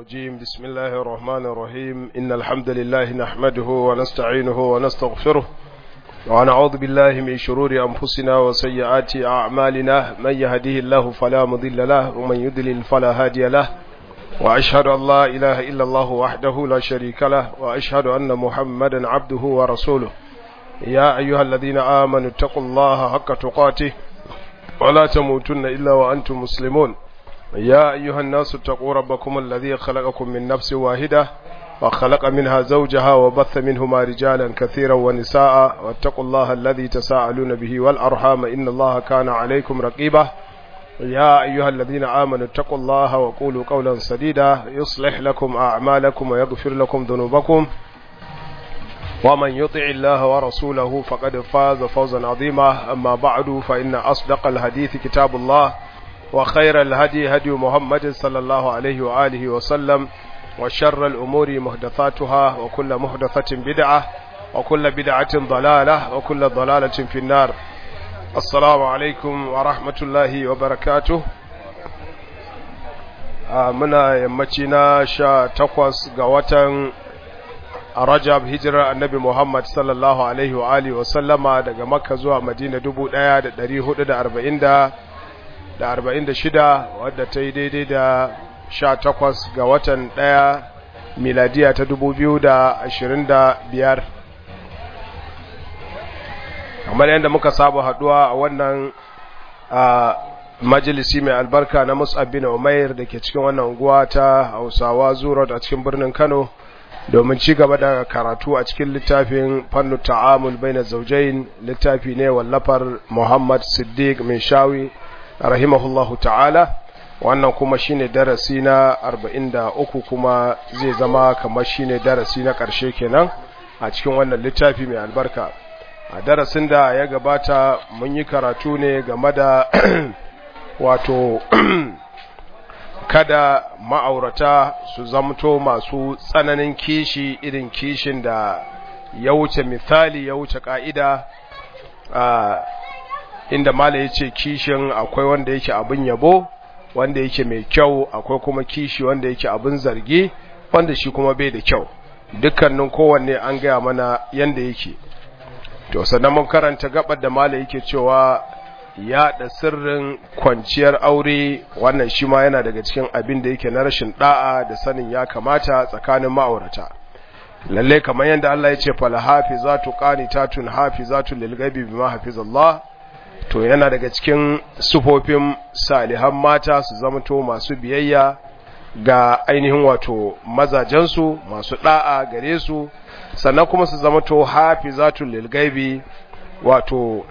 الرجيم بسم الله الرحمن الرحيم إن الحمد لله نحمده ونستعينه ونستغفره ونعوذ بالله من شرور أنفسنا وسيئات أعمالنا من يهده الله فلا مضل له ومن يضلل فلا هادي له وأشهد أن لا إله إلا الله وحده لا شريك له وأشهد أن محمدا عبده ورسوله يا أيها الذين آمنوا اتقوا الله حق تقاته ولا تموتن إلا وأنتم مسلمون يا أيها الناس اتقوا ربكم الذي خلقكم من نفس واحدة وخلق منها زوجها وبث منهما رجالا كثيرا ونساء واتقوا الله الذي تساءلون به والأرحام إن الله كان عليكم رقيبا يا أيها الذين آمنوا اتقوا الله وقولوا قولا سديدا يصلح لكم أعمالكم ويغفر لكم ذنوبكم ومن يطع الله ورسوله فقد فاز فوزا عظيما أما بعد فإن أصدق الحديث كتاب الله وخير الهدي هدي محمد صلى الله عليه وآله وسلم وشر الأمور محدثاتها وكل محدثة بدعة وكل بدعة ضلالة وكل ضلالة في النار السلام عليكم ورحمة الله وبركاته muna yammaci na sha takwas ga watan rajab hijirar annabi muhammad sallallahu alaihi wa alihi wasallama daga makka zuwa madina dubu ɗaya da ɗari hudu da arba'in da da arba'in da shida wadda ta yi daidai da sha takwas ga watan ɗaya miladiya ta dubu biyu da ashirin da biyar kamar yadda muka saba haduwa a wannan majalisi mai albarka na mus'ab bin umair da ke cikin wannan unguwa ta hausawa zuro a cikin birnin kano domin ci gaba da karatu a cikin littafin fannu ta'amul bai na zaujain littafi ne wallafar muhammad siddiq mai shawi rahimahullahu ta'ala wannan kuma shine darasi na 43 kuma zai zama kamar shine darasi na ƙarshe kenan a cikin wannan littafi mai albarka a darasin da ya gabata mun yi karatu ne game da wato kada ma'aurata su zamto masu tsananin kishi irin kishin da ya wuce misali ya wuce ka'ida inda mala ya ce kishin akwai wanda yake abin yabo wanda yake mai kyau akwai kuma kishi wanda yake abin zargi wanda shi kuma bai da kyau dukkanin kowanne an gaya mana yanda yake to sannan mun karanta gabar da mala yake cewa yaɗa sirrin kwanciyar aure wannan shi ma yana daga cikin abin da yake na rashin da'a da sanin ya kamata tsakanin ma'aurata lalle kamar yadda Allah ya ce fal hafizatu qanitatun hafizatu lil ghaibi bima hafizallah to yana daga cikin sufofin salihan mata su zamanto masu biyayya ga ainihin wato mazajensu masu da'a gare su sannan kuma su zamanto hafizatul lil ghaibi wato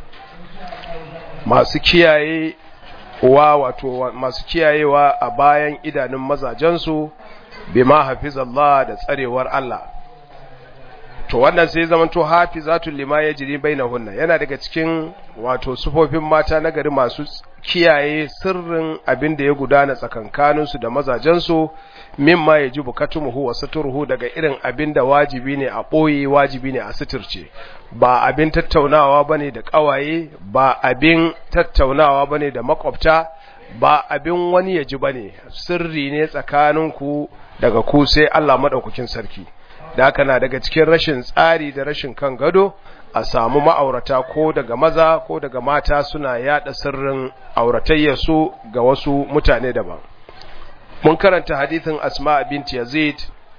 masu kiyaye wa wato masu kiyayewa a bayan idanun mazajensu bima hafizallah da tsarewar Allah to wannan sai zaman to hafizatul lima yajri bainahunna yana daga cikin wato sufofin mata na gari masu kiyaye sirrin abin da ya gudana tsakankanin su da mazajen su mimma yajibu katumuhu wa saturuhu daga irin abin da wajibi ne a boye wajibi ne a suturce ba abin tattaunawa bane da kawaye ba abin tattaunawa bane da makwabta ba abin wani yaji bane sirri ne tsakaninku daga ku sai Allah madaukakin sarki da haka na daga cikin rashin tsari da rashin kan gado a samu ma'aurata ko daga maza ko daga mata suna yada sirrin auratayyarsu ga wasu mutane daban mun karanta hadithin asma binti yazid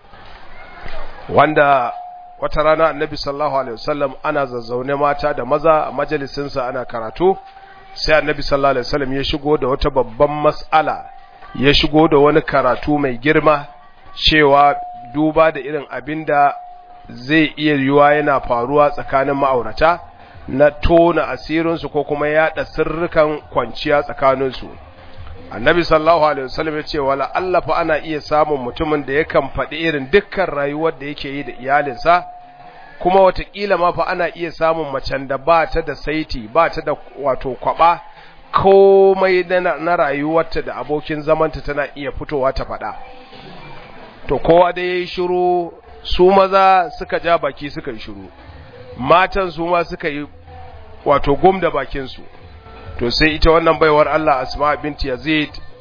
wanda wata rana annabi sallallahu alaihi wasallam ana zazzaune mata da maza a majalisinsa ana karatu sai annabi sallallahu alaihi wasallam ya shigo da wata babban mas'ala ya shigo da wani karatu mai girma cewa duba da irin abin da zai iya yiwuwa yana faruwa tsakanin ma'aurata na tona asirinsu ko kuma yaɗa sirrukan kwanciya tsakaninsu annabi sallallahu alaihi wasallam ya ce wala Allah fa ana iya samun mutumin da yakan faɗi irin dukkan rayuwar da yake yi da iyalinsa kuma watakila ma fa ana iya samun macen da ba ta da saiti ba ta da wato kwaba komai na rayuwarta da abokin zamanta tana iya fitowa ta faɗa to kowa da ya yi shiru su maza suka ja baki suka yi shiru matan su ma suka yi wato gum da bakinsu to sai ita wannan baiwar Allah asma binti yazid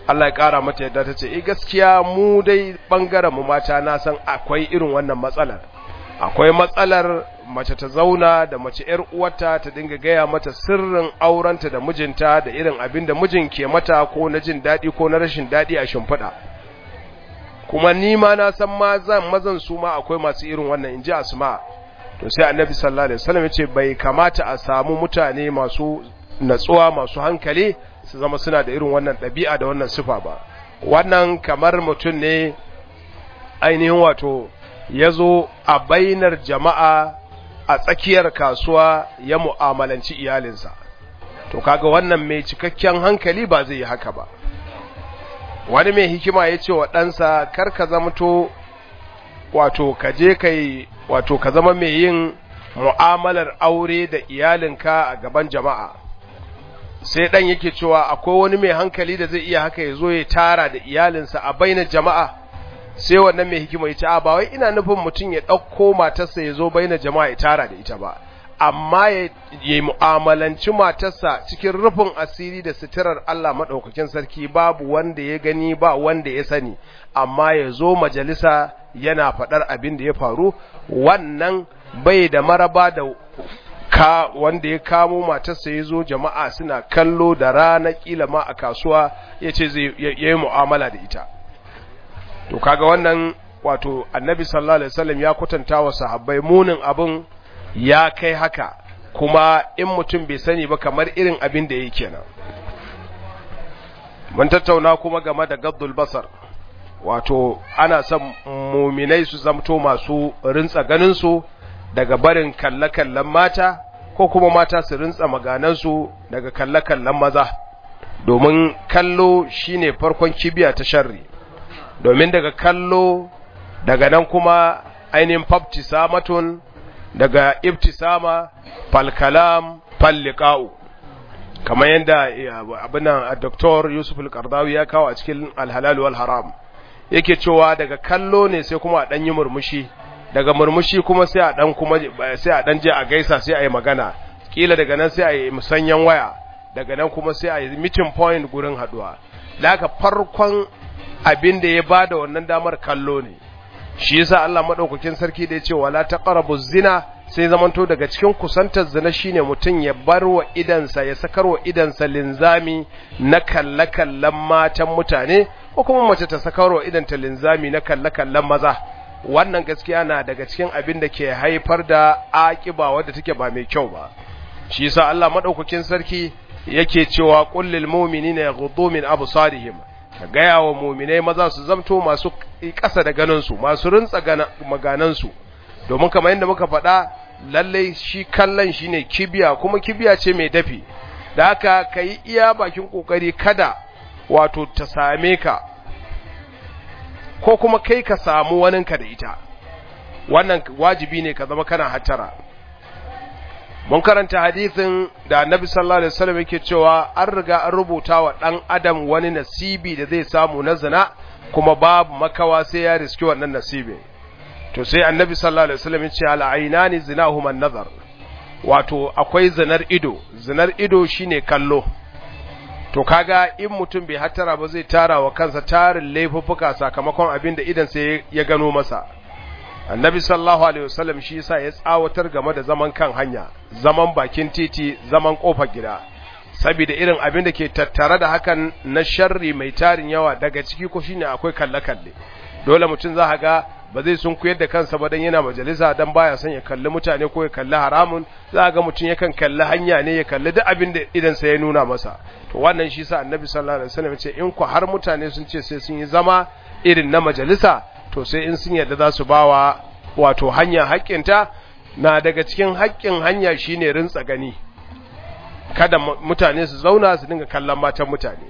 Allah ya kara mata yadda ta ce eh gaskiya mu dai bangaren mu mata na san akwai irin wannan matsalar akwai matsalar mace ta zauna da mace ‘yar uwarta ta dinga gaya mata sirrin aurenta da mijinta da irin abin da mijin ke mata ko na jin daɗi ko na rashin daɗi a shimfiɗa. Kuma ni ma na san mazan mazan su ma akwai masu irin wannan in ji asma. To sai annabi sallallahu alaihi wasallam ce bai kamata a samu mutane masu natsuwa masu hankali su zama suna da irin wannan ɗabi'a da wannan sifa ba. Wannan kamar mutum ne ainihin wato ya zo a bainar jama'a a tsakiyar kasuwa ya mu'amalanci iyalinsa to kaga wannan mai cikakken hankali ba zai yi haka ba wani mai hikima ya ce wa ɗansa kar ka zamto wato ka je kai wato ka zama mai yin mu'amalar aure da iyalinka a gaban jama'a sai ɗan yake cewa akwai wani mai hankali da zai iya haka ya zo ya tara da iyalinsa a bainar jama'a sai wannan mai hikima ya ce a ba wai ina nufin mutum ya ɗauko matarsa ya zo baina jama'a ya tara da ita ba amma ya yi mu'amalanci matarsa cikin rufin asiri da suturar Allah maɗaukakin sarki babu wanda ya gani ba wanda ya sani amma ya zo majalisa yana faɗar abin da ya faru wannan bai da maraba da ka wanda ya kamo matarsa ya zo jama'a suna kallo da rana kila ma a kasuwa ya ce zai yi mu'amala da ita to kaga wannan wato annabi sallallahu alaihi wasallam ya kwatanta wa sahabbai munin abin ya kai haka kuma in mutum bai sani ba kamar irin abin da yake kenan mun tattauna kuma game da gaddul basar wato ana son muminai su zamto masu rintsa ganin su daga barin kalle-kallen mata ko kuma mata su rintsa maganansu daga kalle-kallen maza domin kallo shine farkon kibiya ta sharri domin daga kallo daga nan kuma ainihin fabtisamatun daga ibtisama falkalam falliqa'u kamar yadda abinan a doktor yusuf al-qardawi ya kawo a cikin alhalal wal haram yake cewa daga kallo ne sai kuma a dan yi murmushi daga murmushi kuma sai a dan kuma sai a dan je a gaisa sai a yi magana kila daga nan sai a yi musanyan waya daga nan kuma sai a yi meeting point gurin haduwa da farkon abin da ya bada wannan damar kallo ne shi yasa Allah madaukakin sarki da ya ce wala taqrabu zina sai zamanto daga cikin kusantar zina shine mutum ya bar wa idansa ya sakar wa idansa linzami na kalle kallan matan mutane ko kuma mace ta sakar wa idanta linzami na kalle kallan maza wannan gaskiya na daga cikin abin da ke haifar da akiba wadda take ba mai kyau ba shi yasa Allah madaukakin sarki yake cewa qul lil mu'minina yaghuddu min absarihim ka gaya wa muminai maza su zamto masu ƙasa da ganinsu masu rintsa maganansu domin kamar yadda muka faɗa lallai shi kallon shi ne kibiya kuma kibiya ce mai dafi da haka ka yi iya bakin ƙoƙari kada wato ta same ka ko kuma kai ka samu waninka da ita wannan wajibi ne ka zama kana hattara mun karanta hadisin da annabi sallallahu alaihi wasallam yake cewa an riga an rubuta wa dan adam wani nasibi da zai samu na zina kuma babu makawa sai ya riski wannan nasibi to sai annabi sallallahu alaihi wasallam yace al ainani zinahuma an-nazar wato akwai zinar ido zinar ido shine kallo to kaga in mutum bai hattara ba zai tara wa kansa tarin laifuffuka sakamakon abin da idan sai ya gano masa annabi sallallahu alaihi wasallam shi yasa ya tsawatar game da zaman kan hanya zaman bakin titi zaman kofar gida saboda irin abin da ke tattare da hakan na sharri mai tarin yawa daga ciki ko shine akwai kalle kalle dole mutum za ga ba zai sun kuyar da kansa ba dan yana majalisa dan baya son ya kalli mutane ko ya kalli haramun za ga mutum yakan kalli hanya ne ya kalli duk abin da idan sa ya nuna masa to wannan shi yasa annabi sallallahu alaihi wasallam ya ce in ku har mutane sun ce sai sun yi zama irin na majalisa to sai in sun yadda za su bawa wato hanya haƙƙinta na daga cikin haƙƙin hanya shine rintsa gani kada mutane su zauna su dinga kallon matan mutane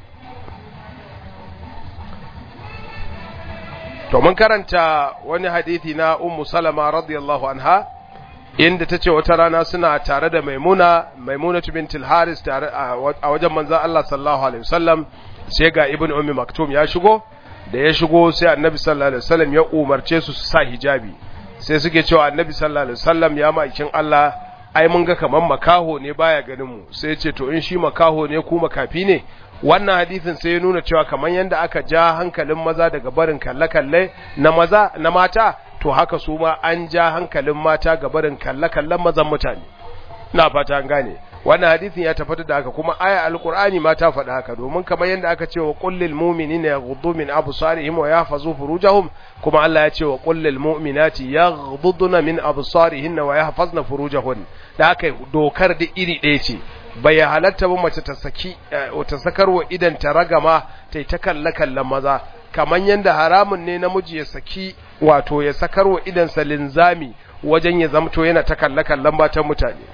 to mun karanta wani hadithi na ummu salama radiyallahu anha inda tace wata rana suna tare da maimuna maimunatu bintul haris tare a wajen manzon Allah sallallahu alaihi wasallam sai ga ibnu ummi maktum ya shigo da ya shigo sai annabi sallallahu alaihi wasallam ya umarce su su sa hijabi sai suke cewa annabi sallallahu alaihi wasallam ya maikin Allah ai mun ga kaman makaho ne baya ganin mu sai ya ce to in shi makaho ne ku makafi ne wannan hadisin sai ya nuna cewa kamar yadda aka ja hankalin maza daga barin kalle-kalle na maza na mata to haka su ma an ja hankalin mata ga barin kalle-kallen mazan mutane na fata an gane wannan hadisin ya tafata da haka kuma aya alqur'ani ma ta faɗa haka domin kamar yadda aka ce wa kullil mu'minina yaghuddu min absarihim wa yahfazu furujahum kuma Allah ya ce wa kullil mu'minati yaghudduna min absarihin wa yahfazna furujahun da haka dokar da iri ɗaya ce bai halatta ba mace ta saki ta sakarwa idan ta ragama ta ta kalle kallon maza kamar yadda haramun ne namiji ya saki wato ya sakarwa idan sa linzami wajen ya zamto yana ta kalle kallon matan mutane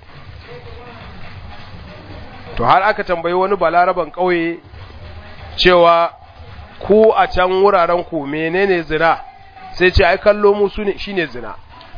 to har aka tambayi wani balaraban ƙauye cewa ku a can wuraren ku menene zina sai ce ai kallo mu shine zina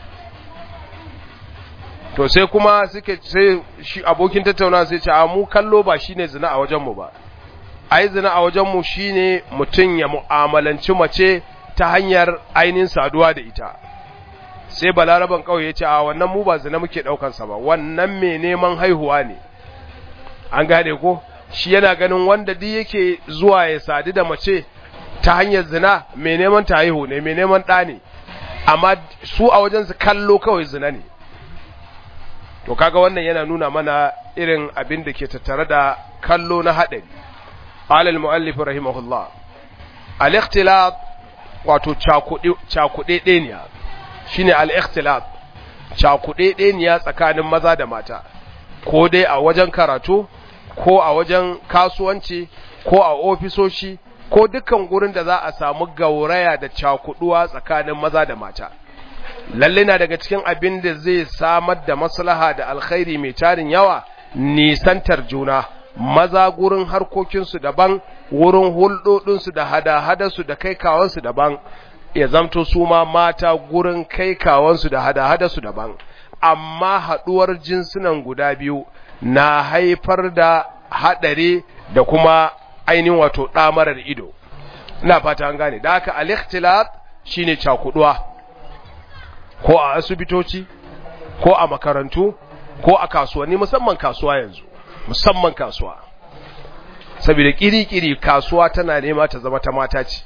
to sai kuma suke sai shi abokin tattauna sai ce a mu kallo ba shine zina a wajen mu ba ai zina a wajen mu shine mutun ya mu'amalanci mace ta hanyar ainihin saduwa da ita sai balaraban ƙauye ya ce a wannan mu ba zina muke daukan sa ba wannan me neman haihuwa ne an gane ko shi yana ganin wanda duk yake zuwa ya sadu da mace ta hanyar zina mai neman ta haihu ne mai neman ɗa ne amma su a wajen su kallo kawai zina ne to kaga wannan yana nuna mana irin abin da ke tattare da kallo na haɗari alal mu'allif rahimahullah al-ikhtilat wato cakuɗe ɗeniya shine al-ikhtilat cakuɗe ɗeniya tsakanin maza da mata ko dai a wajen karatu ko a wajen kasuwanci ko a ofisoshi ko dukkan gurin da za a samu gauraya da cakuduwa tsakanin maza da mata lalle na daga cikin abin da zai samar da maslaha da alkhairi mai tarin yawa nisantar juna maza gurin harkokinsu daban wurin hulɗoɗinsu da hada-hadarsu da kai kawansu daban ya zamto su ma mata gurin kai kawansu da hada-hadarsu daban amma haɗuwar jinsunan guda biyu na haifar da haɗari da kuma ainihin wato ɗamarar ido ina fata an gane da haka al-ikhtilat shine cakuduwa ko a asibitoci ko a makarantu ko a kasuwanni musamman kasuwa yanzu musamman kasuwa saboda kiri-kiri kasuwa tana nema ta zama ta mata ce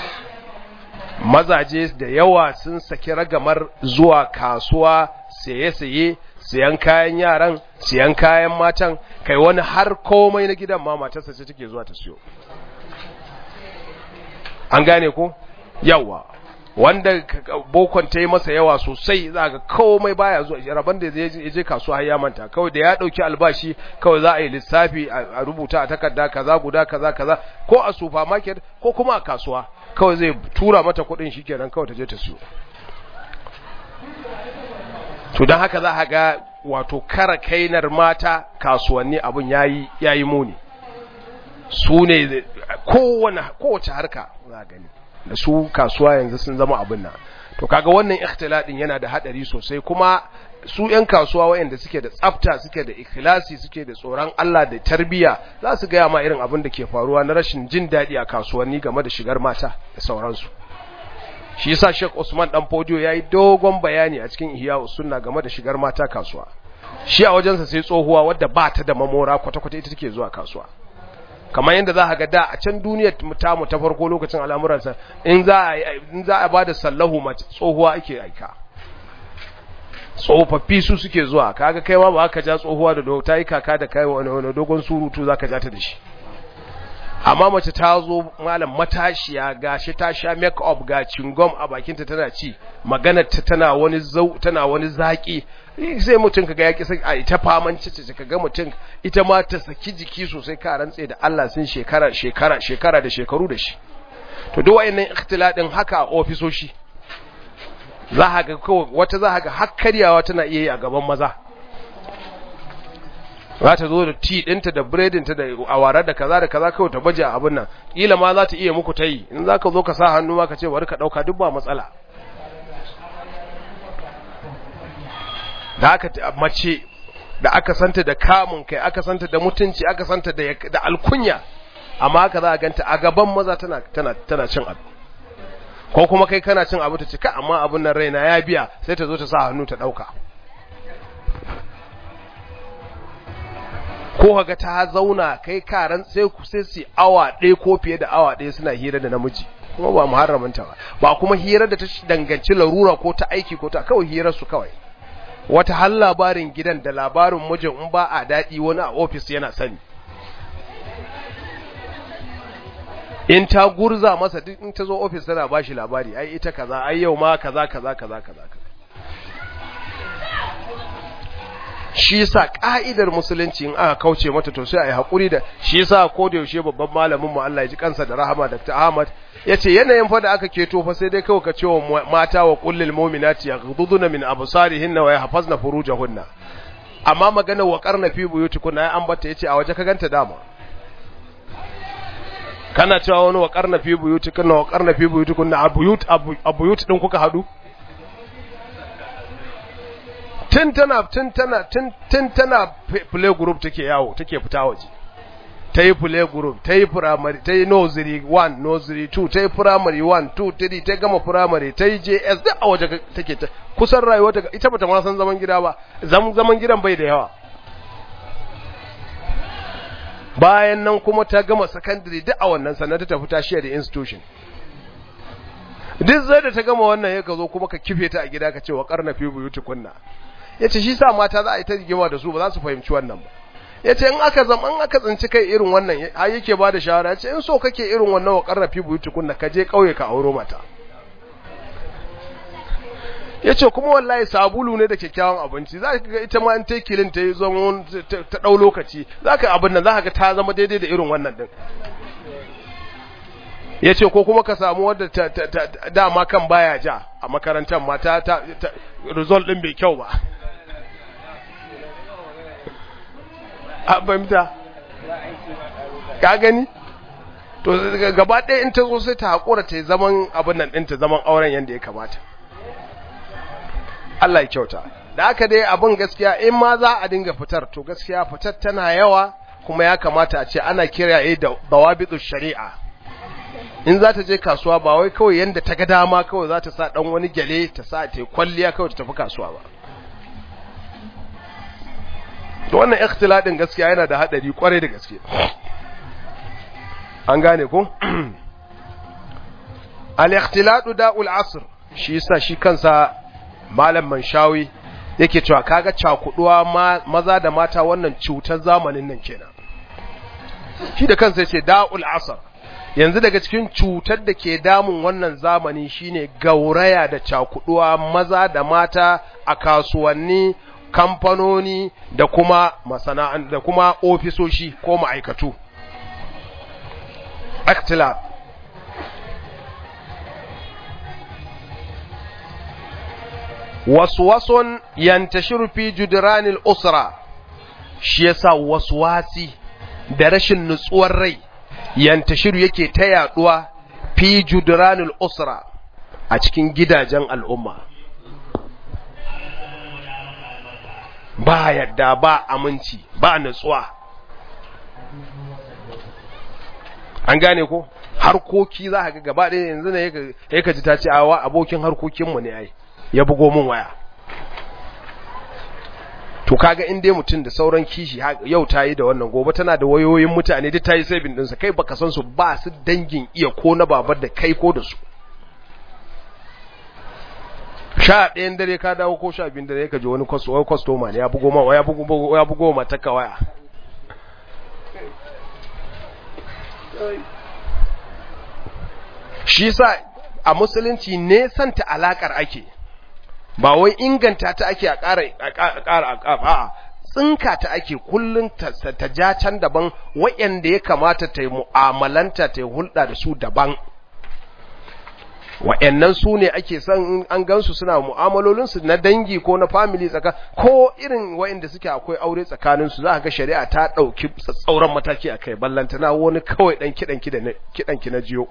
mazaje da yawa sun saki ragamar zuwa kasuwa saye-saye siyan kayan yaran siyan kayan matan kai wani har komai na gidan ma matarsa ce take zuwa ta siyo an gane ko yawa wanda bokon ta yi masa yawa sosai za ga komai baya zuwa rabon da ya je kasuwa har ya manta kawai da ya dauki albashi kawai za a yi lissafi a rubuta a takarda kaza guda kaza kaza ko a supermarket ko kuma a kasuwa kawai zai tura mata kuɗin shikenan kawai ta je ta siyo to don haka za a ga wato kara kainar mata kasuwanni abin yayi yayi muni su ne kowane kowace harka za gani da su kasuwa yanzu sun zama abin nan to kaga wannan ikhtiladin yana da hadari sosai kuma su yan kasuwa wayanda suke da tsafta suke da ikhlasi suke da tsoron Allah da tarbiya za su ga ma irin abin da ke faruwa na rashin jin dadi a kasuwanni game da shigar mata da sauransu shi yasa Sheikh Usman dan Fodio yayi dogon bayani a cikin Ihya Sunna game da shigar mata kasuwa shi a wajensa sai tsohuwa wadda ba ta da mamora kwata-kwata ita take zuwa kasuwa kamar yadda za ga da a can duniyar ta mu ta farko lokacin al'amuransa in za a in za a bada sallahu mace tsohuwa ake aika tsofaffi su suke zuwa kaga kai ma ba ka ja tsohuwa da ta yi kaka da kai wani dogon surutu zaka ja ta da shi amma mace ta zo malam matashiya gashi ta sha make up ga cingom a bakinta tana ci maganar ta tana wani zau tana wani zaki sai mutum kaga yaki sai a ita faman cice kaga mutum ita ma ta saki jiki sosai ka rantse da Allah sun shekara shekara shekara da shekaru da shi to duk wayannan ikhtiladin haka a ofisoshi za ga wata za ga har karyawa tana iya yi a gaban maza za ta zo da ti ɗinta da biredinta da awara da kaza da kaza kawai ta baje a abin nan ƙila ma za ta iya muku ta yi in za ka zo ka sa hannu ma ka ce bari ka ɗauka duk ba matsala da aka mace da aka santa da kamun kai aka santa da mutunci aka santa da alkunya amma haka za a ganta a gaban maza tana tana tana cin abu ko kuma kai kana cin abu ta ce ka amma abun nan raina ya biya sai ta zo ta sa hannu ta ɗauka ko kaga ta zauna kai karan sai ku sai su awa ɗaya ko fiye da awa ɗaya suna hira da namiji kuma ba muharramanta ba ba kuma hira da ta danganci larura ko ta aiki ko ta kawai hirar su kawai wata har labarin gidan da labarin mijin in ba a daɗi wani a ofis yana sani in ta gurza masa duk in ta zo ofis tana bashi labari ai ita kaza ai yau ma kaza kaza kaza kaza shi yasa ka'idar musulunci in aka kauce mata to sai a yi hakuri da shi yasa ko da yaushe babban malamin mu Allah ya ji kansa da rahama Dr. Ahmad yace yanayin fa da aka keto fa sai dai kawai ka ce wa mata wa kullil mu'minati yaghduduna min absarihinna wa yahfazna furujahunna amma magana wa qarna fi buyutikunna ai an bata yace a waje ka ganta dama kana cewa wani wa qarna fi buyutikunna wa qarna fi buyutikunna abuyut abuyut din kuka hadu tun tana tun tana tun tun tana play group take yawo take fita waje ta yi play group ta yi primary ta yi nursery 1 nursery 2 ta yi primary 1 2 3 ta gama primary ta yi JS duk a waje take ta kusan rayuwa ta ita bata ma san zaman gida ba zaman gidan bai da yawa bayan nan kuma ta gama secondary duk a wannan sannan ta tafi ta shiya da institution duk zai da ta gama wannan ya ka zo kuma ka kife ta a gida ka ce wa karna fi buyuti kunna yace shi sa mata za a yi ta rigima da su ba za su fahimci wannan ba yace in aka zama in aka tsinci kai irin wannan har yake ba da shawara yace in so kake irin wannan wa karna fi buyuti kunna ka je kauye ka auro mata yace kuma wallahi sabulu ne da kyakkyawan abinci za ka ga ita ma in ta kilin ta yi zama ta dau lokaci za ka abin nan za ka ga ta zama daidai da irin wannan din ya ce ko kuma ka samu wadda dama kan baya ja a makarantar mata ta result din bai kyau ba a fahimta ka gani to gaba ɗaya in ta zo sai ta haƙura ta zaman abin nan ɗinta zaman auren yadda ya kamata Allah ya kyauta da aka dai abin gaskiya in ma za a dinga fitar to gaskiya fitar tana yawa kuma ya kamata a ce ana kiraye da dawabitu shari'a in za ta je kasuwa ba wai kawai yanda ta ga dama kawai za ta sa dan wani gyale ta sa ta kwalliya kawai ta tafi kasuwa ba to wannan ikhtiladin gaskiya yana da hadari kwarai da gaske an gane ko al-ikhtiladu da'ul asr shi yasa shi kansa malam manshawi yake cewa kaga cakuduwa maza da mata wannan cutar zamanin nan kenan shi da kansa yace da'ul asr yanzu daga cikin cutar da ke damun wannan zamani shine gauraya da cakuduwa maza da mata a kasuwanni kamfanoni da kuma masana'an da kuma ofisoshi ko ma'aikatu ikhtilaf waswason yantashiru fi judranil usra shi yasa waswasi da rashin nutsuwar rai yantashiru yake ta yaduwa fi judranil usra a cikin gidajen al'umma ba yadda ba aminci ba nutsuwa an gane ko harkoki za ka ga gaba ɗaya yanzu ne ya ka ji ta ce awa abokin harkokinmu ne ai ya bugo min waya to kaga in dai mutum da sauran kishi yau ta yi da wannan gobe tana da wayoyin mutane duk ta yi sabin ɗinsa kai baka san su ba su dangin iya ko na babar da kai ko da su sha ɗayan dare ka dawo ko sha biyun dare ka ji wani kwastoma ne ya bugo ma ya bugo ya bugo ma ta waya shi sa a musulunci ne santa alakar ake ba wai inganta ta ake a ƙara a tsinka ta ake kullum ta ja can daban waɗanda ya kamata ta yi mu'amalanta ta yi hulɗa da su daban wa'annan su ne ake son an gansu suna mu'amalolinsu na dangi ko na family tsaka ko irin wa'anda suke akwai aure tsakaninsu za ga shari'a ta ɗauki tsauran mataki a kai ballantana wani kawai ɗan kiɗan ki na jiyo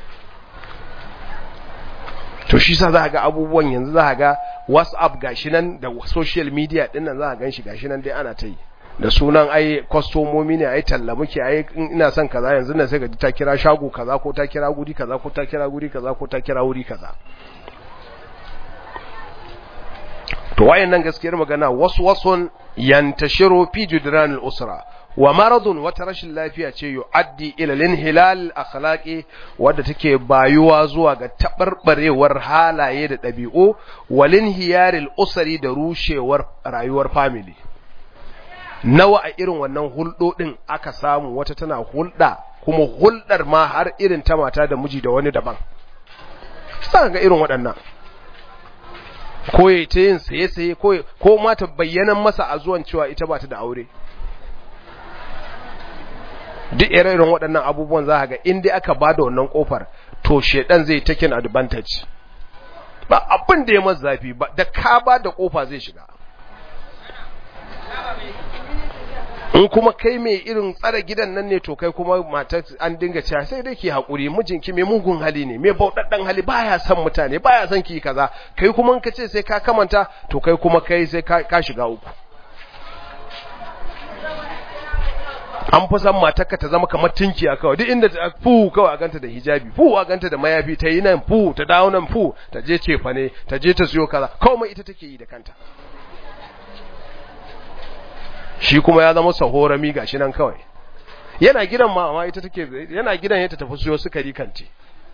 to shi sa za ga abubuwan yanzu za ga whatsapp gashi nan da social media ɗin nan za a gan shi gashi nan dai ana ta yi da sunan ai kwastomomi ne ai talla muke ai ina son kaza yanzu nan sai ga ta kira shago kaza ko ta kira guri kaza ko ta kira guri kaza ko ta kira wuri kaza to wayannan gaskiyar magana wasu wasun yantashiru fi judranil usra wa maradun wata rashin lafiya ce yu'addi ila linhilal akhlaqi wadda take bayuwa zuwa ga tabarbarewar halaye da ɗabi'u walin hiyaril usari da rushewar rayuwar family nawa a irin wannan hulɗoɗin aka samu wata tana hulɗa kuma hulɗar ma har irin ta mata da miji da wani daban sa ga irin waɗannan ko ya ta yin saye-saye ko ma ta bayyanan masa a zuwan cewa ita ba ta da aure duk irin waɗannan abubuwan za ga in dai aka ba da wannan ƙofar to shedan zai taken advantage ba abin da ya masa zafi ba da ka ba da ƙofa zai shiga in kuma kai mai irin tsara gidan nan ne to kai kuma matar an dinga cewa sai dai ki haƙuri mijinki mai mugun hali ne mai bauɗaɗɗen hali baya son mutane baya son ki kaza kai kuma in ka ce sai ka kamanta to kai kuma kai sai ka shiga uku an fi san matarka ta zama kamar tinkiya kawai duk inda ta fu kawai a ganta da hijabi fu a ganta da mayafi ta yi nan fu ta dawo nan fu ta je cefa ne ta je ta siyo kaza kawai ita take yi da kanta shi kuma ya zama sahorami gashi nan kawai yana gidan ma amma ita take yana gidan ya ta tafi siyo sukari kanti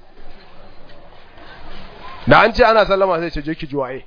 da an ce ana sallama sai ce je ki juwaye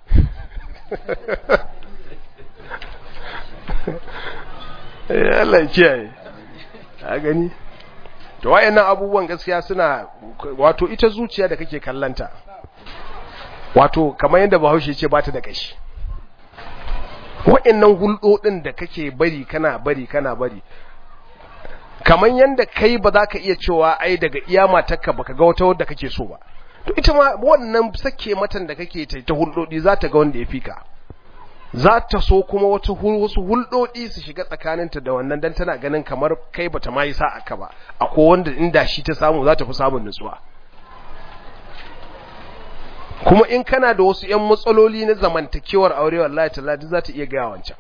Allah ya kiyaye a gani to wayannan abubuwan gaskiya suna wato ita zuciya da kake kallanta wato kamar yadda Bahaushe ce ba ta da kashi wayannan hulɗoɗin da kake bari kana bari kana bari kamar yadda kai ba za ka iya cewa ai daga iya matarka baka ga wata wadda kake so ba to ita ma wannan sake matan da kake ta hulɗoɗi za ta ga wanda ya fika za ta so kuma wata wasu hulɗoɗi su shiga tsakaninta da wannan dan tana ganin kamar kai bata ma yi sa'a ka ba akwai wanda inda shi ta samu za ta fi samun nutsuwa kuma in kana da wasu ƴan matsaloli na zamantakewar aure wallahi tallahi za ta iya gaya wancan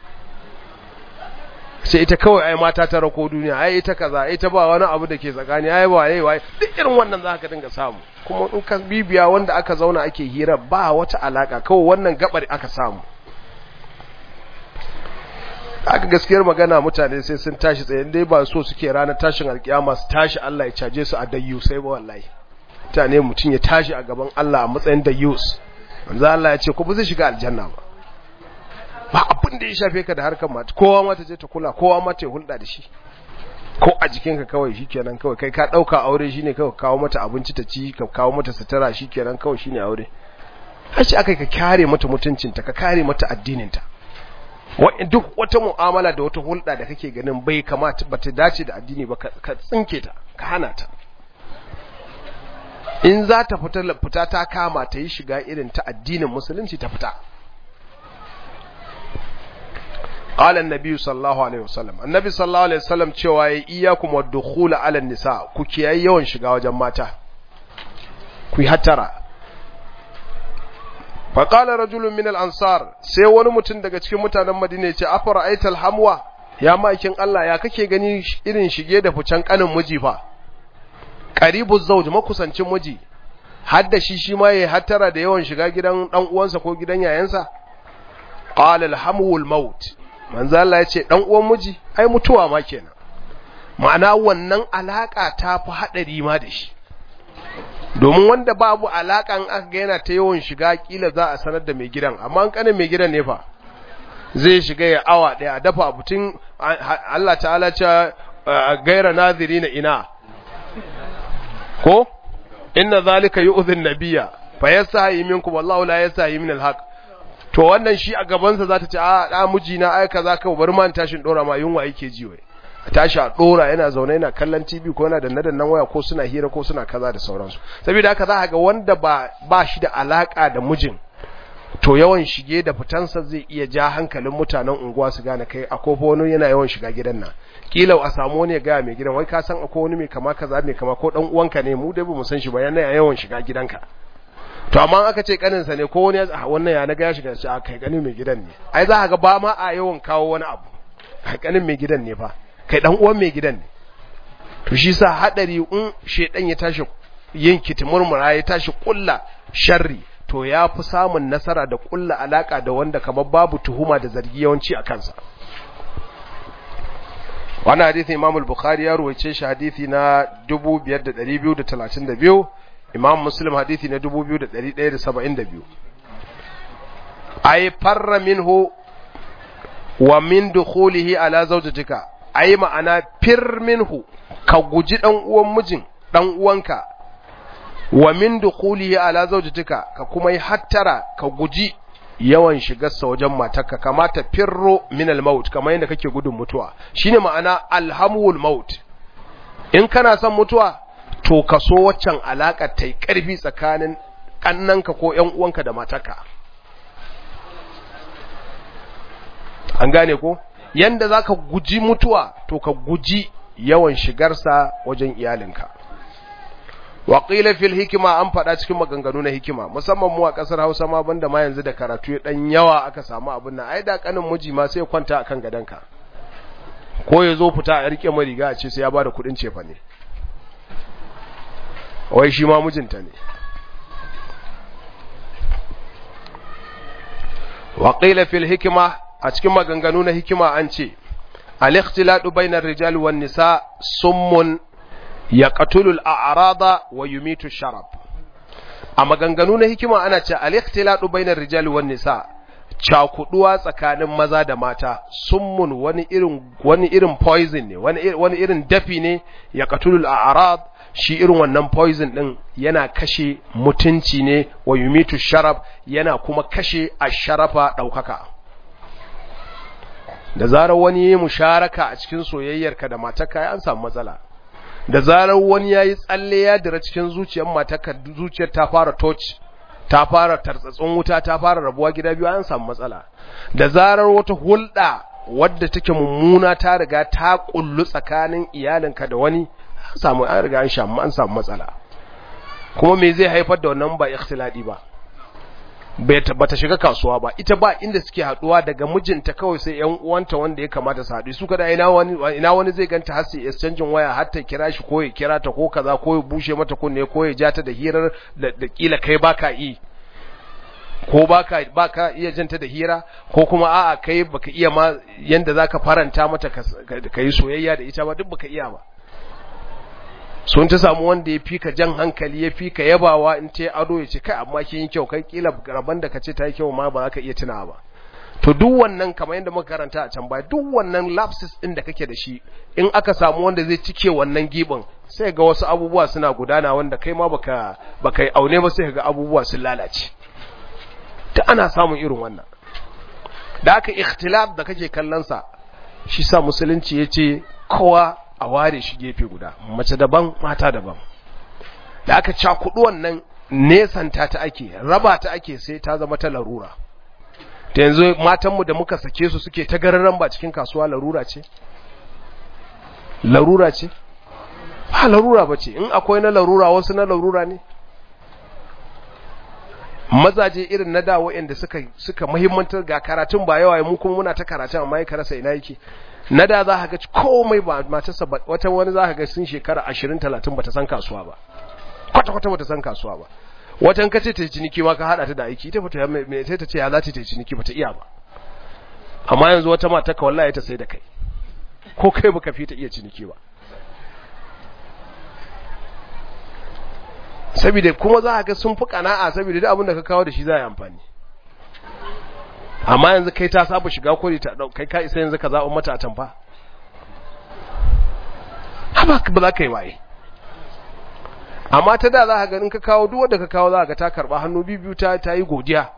sai ita kawai ai mata ta rako duniya ai ita kaza ita ba wani abu da ke tsakani ai ba ai wai duk irin wannan za ka dinga samu kuma in ka bibiya wanda aka zauna ake hira ba wata alaka kawai wannan gabar aka samu aka gaskiyar magana mutane sai sun tashi tsaye dai ba so suke ranar tashin alkiyama su tashi Allah ya caje su a dayyu sai ba wallahi mutane mutum ya tashi a gaban Allah a matsayin dayyus manzo Allah ya ce ko ba zai shiga aljanna ba ba abin da ya shafe ka da harkar mata kowa ma ta je ta kula kowa ma ta hulɗa da shi ko a jikinka kawai shikenan kawai kai ka dauka aure shine kawai kawo mata abinci ta ci ka kawo mata sutura shikenan kawai shine aure hashi akai ka kare mata mutuncinta ka kare mata addininta duk wata mu'amala da wata hulɗa da kake ganin bai kamata ba ta dace da addini ba ka tsinke ta ka hana ta in za ta fita fita ta kama ta yi shiga irin ta addinin musulunci ta fita qala an-nabi sallallahu alaihi wasallam annabi sallallahu alaihi wasallam cewa ya iyyakum wad-dukhul ala nisa ku kiyaye yawan shiga wajen mata ku yi hattara faƙala rajulun min al'ansar sai wani mutum daga cikin mutanen madina ce afara aital hamwa ya ma'aikin Allah ya kake gani irin shige da ficen ƙanin miji fa ƙaribu zauj makusancin miji hadda shi shi ma ya hattara da yawan shiga gidan ɗan uwansa ko gidan yayansa qala alhamul maut manzo Allah ya ce ɗan uwan miji ai mutuwa ma kenan ma'ana wannan alaka ta fi haɗari ma da shi domin wanda babu alakan aka ga yana ta yawan shiga kila za a sanar da mai gidan amma an kanin mai gidan ne fa zai shiga ya awa daya a dafa abutun Allah ta'ala ce gaira nazirina ina ko inna zalika yu'dhin nabiyya fa yasahi minkum wallahu la yasahi min alhaq to wannan shi a gaban sa zata ce a da mijina ai kaza ka bar man tashin dora ma yunwa yake ji wai tashi a dora yana zaune yana kallon TV ko yana danna dannan waya ko suna hira ko suna kaza da sauransu saboda haka za ga wanda ba ba shi da alaka da mijin to yawan shige da fitansa zai iya ja hankalin mutanen unguwa su gane kai akwai wani yana yawan shiga gidan nan kila a samu wani ya gaya mai gidan wai ka san akwai wani mai kama kaza mai kama ko dan uwanka ne mu dai bamu san shi ba yana yawan shiga gidanka to amma aka ce kaninsa ne ko wani wannan ya naga ya shiga shi a kai kanin mai gidan ne ai za ga ba ma a yawan kawo wani abu kanin mai gidan ne fa kai dan uwan mai gidan ne to shi sa hadari in shedan ya tashi yin kitimurmura ya tashi kulla sharri to ya fi samun nasara da kulla alaka da wanda kamar babu tuhuma da zargi yawanci a kansa wannan hadisi Imam al-Bukhari ya ruwaice shi hadisi na 5232 Imam Muslim hadisi na 2172 ay farra minhu wa min dukhulihi ala zawjatika ay ma'ana fir minhu ka guji dan uwan mijin dan uwanka wa min dukhulihi ala zawjatika ka kuma yi hattara ka guji yawan shigarsa wajen matarka kamata firro min al-maut kamar yadda kake gudun mutuwa shine ma'ana alhamul maut in kana son mutuwa to ka so waccan alaka tai karfi tsakanin kannanka ko ƴan uwanka da matarka an gane ko yanda zaka guji mutuwa to ka guji yawan shigarsa wajen iyalinka waƙila fil hikima an faɗa cikin maganganu na hikima musamman mu a ƙasar hausa ma banda ma yanzu da karatu ya ɗan yawa aka samu abin nan ai da ƙanin miji ma sai kwanta a kan gadonka ko ya zo fita a riƙe mariga a ce sai ya ba da kuɗin cefa ne wai shi ma mijinta ne waƙila fil hikima a cikin maganganu na hikima an ce al-ikhtilatu bainar rijal wan nisa summun ya ƙatulul a'arada wa yumitu sharab a maganganu na hikima ana ce al-ikhtilatu bainar rijali wan nisa cakuduwa tsakanin maza da mata summun wani irin wani irin poison ne wani wani irin dafi ne ya ƙatulul a'rad shi irin wannan poison din yana kashe mutunci ne wa yumitu sharab yana kuma kashe asharafa daukaka da zarar wani ya musharaka a cikin soyayyarka da matarka an samu matsala da zarar wani ya yi tsalle ya dira cikin zuciyar matarka zuciyar ta fara torch ta fara tartsatsun wuta ta fara rabuwa gida biyu an samu matsala da zarar wata hulɗa wadda take mummuna ta riga ta kullu tsakanin iyalinka da wani an samu an riga an shamu an samu matsala kuma me zai haifar da wannan ba ikhtiladi ba bata shiga kasuwa ba ita ba inda suke haduwa daga mijinta kawai sai yan uwanta wanda ya kamata su haɗu su kada ina wani ina wani zai ganta har sai exchange waya har ta kira shi ko ya kira ta ko kaza ko ya bushe mata kunne ko ya ja ta da hirar da kila kai baka yi ko baka baka iya janta da hira ko kuma a'a kai baka iya ma yanda zaka faranta mata ka yi soyayya da ita ba duk baka iya ba sun ta samu wanda ya fika jan hankali ya fika yabawa in ce ado ya ce kai amma kin yi kyau kai kila rabon da kace ta yi kyau ma ba za ka iya tunawa ba to duk wannan kamar yadda muka karanta a can baya duk wannan lapses din da kake da shi in aka samu wanda zai cike wannan gibin sai ga wasu abubuwa suna gudana wanda kai ma baka baka yi aune ba sai ga abubuwa sun lalace ta ana samun irin wannan da aka ikhtilaf da kake kallon sa shi sa musulunci yace kowa a ware shi gefe guda mace daban mata daban da aka cakudu wannan nesanta ta ake raba ta ake sai ta zama ta larura ta yanzu matanmu da muka sake su suke ta gararan ba cikin kasuwa larura ce larura ce ba larura ba ce in akwai na larura wasu na larura ne mazaje irin na da wa'anda suka suka muhimmantar ga karatun ba yawa mu kuma muna ta karatun amma ya rasa ina yake na da za ka ga komai ba matarsa wata wani za ka ga sun shekara 20 30 bata san kasuwa ba kwata kwata bata san kasuwa ba watan kace ta ciniki ma ka hada ta da aiki ita fata me sai ta ce ya za ta ciniki bata iya ba amma yanzu wata mata ka wallahi ta sai da kai ko kai baka fi ta iya ciniki ba saboda kuma za ka ga sun fi kana'a saboda duk abin da ka kawo da shi za a yi amfani amma yanzu kai ta saba shiga kori ta kai ka isa yanzu ka zaɓa mata a tamfa haba ba za ka yi waye amma ta da za ka ganin ka kawo duk wanda ka kawo za ka ta karɓa hannu biyu ta ta yi godiya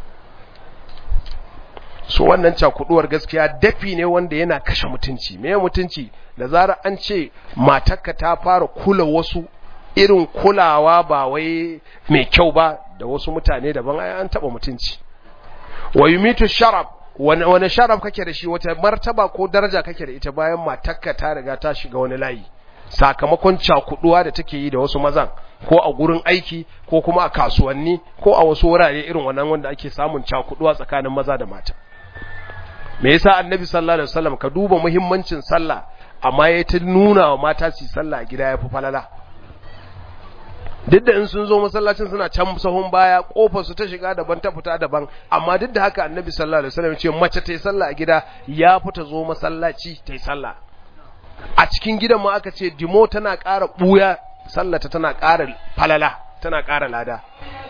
so wannan cakuduwar gaskiya dafi ne wanda yana kashe mutunci me mutunci da zarar an ce matarka ta fara kula wasu irin kulawa ba wai mai kyau ba da wasu mutane daban ai an taba mutunci wa yumitu sharaf wani sharaf kake da shi wata martaba ko daraja kake da ita bayan matakka ta riga ta shiga wani layi sakamakon cakuduwa da take yi da wasu mazan ko a gurin aiki ko kuma a kasuwanni ko a wasu wurare irin wannan wanda ake samun cakuduwa tsakanin maza da mata me yasa annabi sallallahu alaihi wasallam ka duba muhimmancin sallah amma ya ta nuna wa mata su sallah a gida yafi falala duk da in sun zo masallacin suna can sahun baya kofar su ta shiga daban ta fita daban amma duk da haka annabi sallallahu alaihi wasallam ce mace ta yi sallah a gida ya fita zo masallaci ta yi sallah a cikin gidan ma aka ce dimo tana ƙara ɓuya sallata tana ƙara falala tana ƙara lada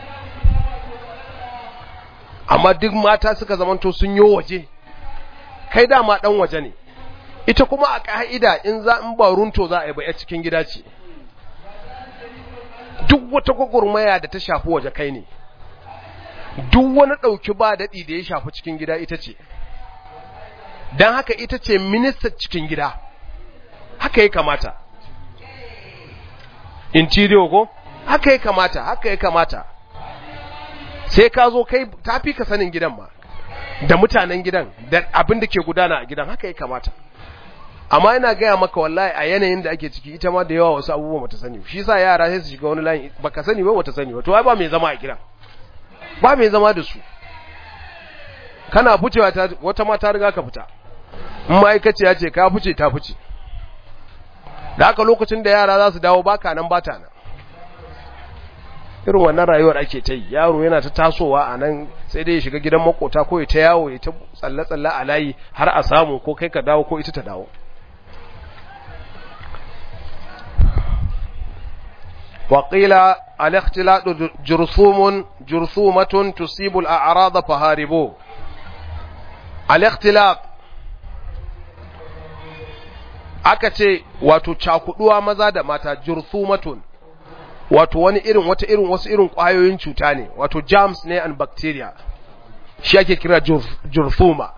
amma duk mata suka zamanto sun yi waje kai dama ɗan waje ne ita kuma a ƙa'ida in za in ba runto za a yi ba cikin gida ce duk wata gwagwarmaya da ta shafi waje kai ne duk wani ɗauki ba daɗi da ya shafi cikin gida ita ce don haka ita ce ministan cikin gida haka ya kamata interior ko haka ya kamata haka ya kamata sai ka zo kai tafi ka sanin gidan ma da mutanen gidan da abin da ke gudana a gidan haka ya kamata amma ina gaya maka wallahi a yanayin da ake ciki ita ma da yawa wasu abubuwa bata sani shi sa yara sai su shiga wani layin baka sani ba bata sani ba to ai ba mai zama a gidan ba mai zama da su kana ficewa ta wata ma ta riga ka fita in ma'aikaciya ce ka fice ta fice da haka lokacin da yara za su dawo baka nan bata nan irin wannan rayuwar ake ta yi yaro yana ta tasowa a nan sai dai ya shiga gidan makota ko ya ta yawo ya ta tsalle-tsalle a layi har a samu ko kai ka dawo ko ita ta dawo وقيل الاختلاط جرثوم جرثومة تصيب الأعراض فهاربوه الاختلاط aka ce wato cakuduwa maza da mata jurthumatun wato wani irin wata irin wasu irin kwayoyin cuta ne wato germs ne and bacteria shi ake kira jurthuma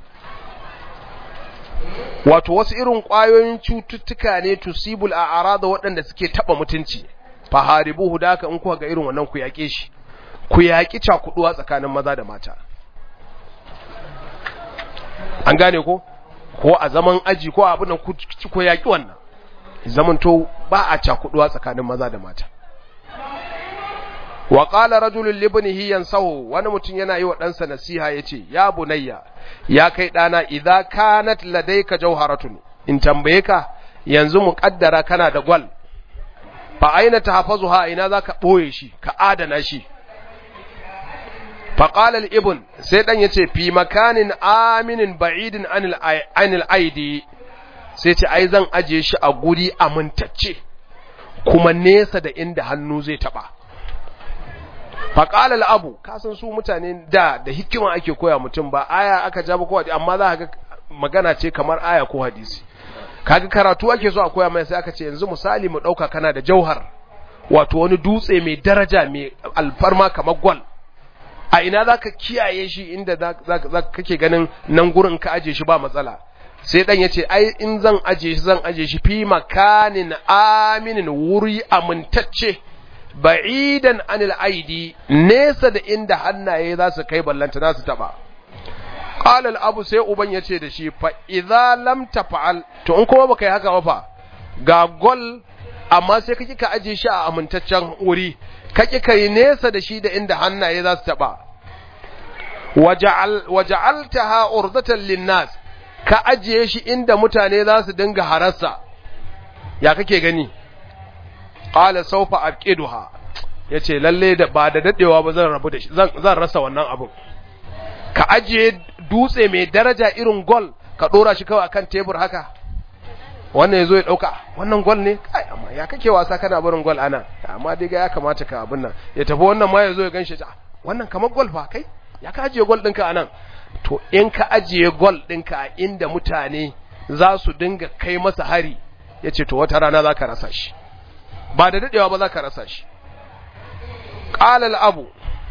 wato wasu irin kwayoyin cututtuka ne tusibul a arada waɗanda suke taba mutunci faharibuhu da haka in kuka ga irin wannan ku yaƙe shi ku yaƙi cakuduwa tsakanin maza da mata an gane ko ko a zaman aji ko abin nan ku yaƙi wannan zamanto ba a cakuduwa tsakanin maza da mata wa qala rajulun libnihi yansahu wani mutum yana yi wa ɗansa nasiha yace ya bunayya ya kai ɗana idza kanat ladayka jawharatun in tambaye ka yanzu mu kaddara kana da gwal fa aina tahfazuha ina zaka boye shi ka adana shi fa qala al-ibn sai dan yace fi makanin aminin ba'idin anil anil aidi sai ce ai zan aje shi a guri amintacce kuma nesa da inda hannu zai taba fa qala al-abu kasan su mutane da da hikima ake koya mutum ba aya aka ja ba ko amma za ka ga magana ce kamar aya ko hadisi kaga karatu ake so a koya mai sai aka ce yanzu misali mu dauka kana da jauhar wato wani dutse mai daraja mai alfarma kamar gwal a ina zaka kiyaye shi inda zaka kake ganin nan gurin ka aje shi ba matsala sai dan yace ai in zan aje shi zan aje shi fi makanin aminin wuri amintacce ba'idan anil aidi nesa da inda hannaye za su kai ballanta za su taba qala al-abu sai uban yace da shi fa idza lam tafa'al to in kuma baka yi haka ba fa ga gol amma sai kake ka aje shi a amintaccen wuri kake kai nesa da shi da inda hannaye za su taba waja'al waja'altaha urdatan linnas ka ajiye shi inda mutane za su dinga harassa ya kake gani qala sawfa abqiduha yace lalle da ba da dadewa ba zan rabu da shi zan zan rasa wannan abun ka ajiye dutse mai daraja irin gol ka dora shi kawai akan tebur haka wannan yazo ya dauka wannan gol ne kai amma ya kake wasa kana barin gol ana amma dai ga ya kamata ka abin nan ya tafi wannan ma yazo ya ganshi ta wannan kamar gol fa kai ya ka ajiye gol ɗinka anan to in ka ajiye gol ɗinka a inda mutane za su dinga kai masa hari ya ce to wata rana za ka rasa shi ba da daɗewa ba za ka rasa shi ƙalal abu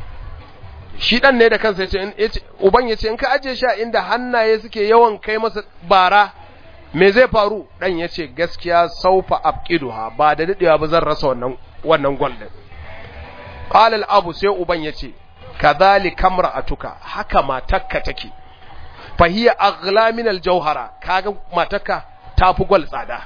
shi ɗan ne da kansa ya ce uban ya ce in ka ajiye shi a inda hannaye suke yawan kai masa bara me zai faru ɗan ya ce gaskiya saufa abqiduha ba da daɗewa ba zan rasa wannan wannan gol ɗin ƙalal abu sai uban ya ce kadhalika imra'atuka haka matakka take fa hiya aghla min al-jawhara kaga matakka tafi gwal tsada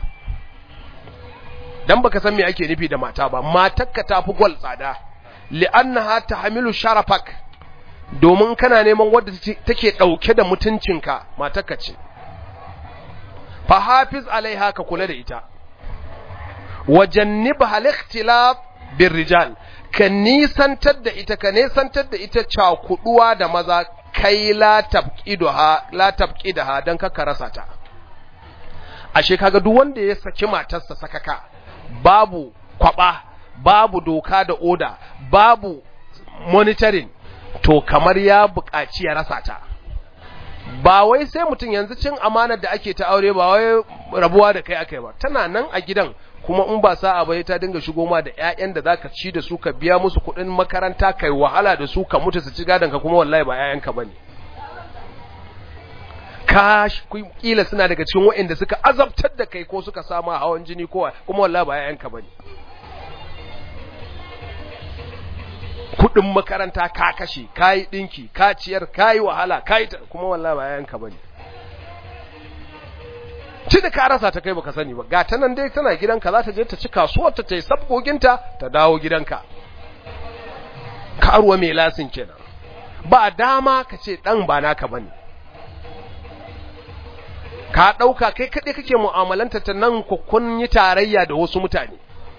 dan baka san me ake nufi da mata ba matakka tafi gwal tsada li'annaha tahmilu sharafak domin kana neman wadda take dauke da mutuncinka matakka ce fa hafiz alaiha ka kula da ita wajannibha al-ikhtilaf birrijal ka nisantar da ita ka nisantar da ita cakuduwa da maza kai la tabqidaha la tabqidaha dan ka rasa ta ashe kaga duk wanda ya saki matarsa sakaka babu kwaba babu doka da oda babu monitoring to kamar ya buƙaci ya rasa ta ba wai sai mutum yanzu cin amanar da ake ta aure ba wai rabuwa da kai akai ba tana nan a gidan kuma in ba sa'a ba ta dinga shigo ma da ƴaƴan da zaka ci da su ka biya musu kuɗin makaranta kai wahala da su ka mutu su ci gadon ka kuma wallahi ba ƴaƴanka bane ka kila suna daga cikin waɗanda suka azabtar da kai ko suka sama hawan jini ko kuma wallahi ba ƴaƴanka bane kudin makaranta ka kashe ka yi ɗinki ka ciyar ka yi wahala ka yi kuma wallahi ba yayanka ba ne ci da ka rasa ta kai baka sani ba ga ta nan dai tana gidanka za ta je ta ci kasuwar ta yi sabgoginta ta dawo gidanka karuwa mai lasin kenan ba dama ka ce dan ba naka ba ne ka ɗauka kai kaɗai kake mu'amalanta ta nan kun yi tarayya da wasu mutane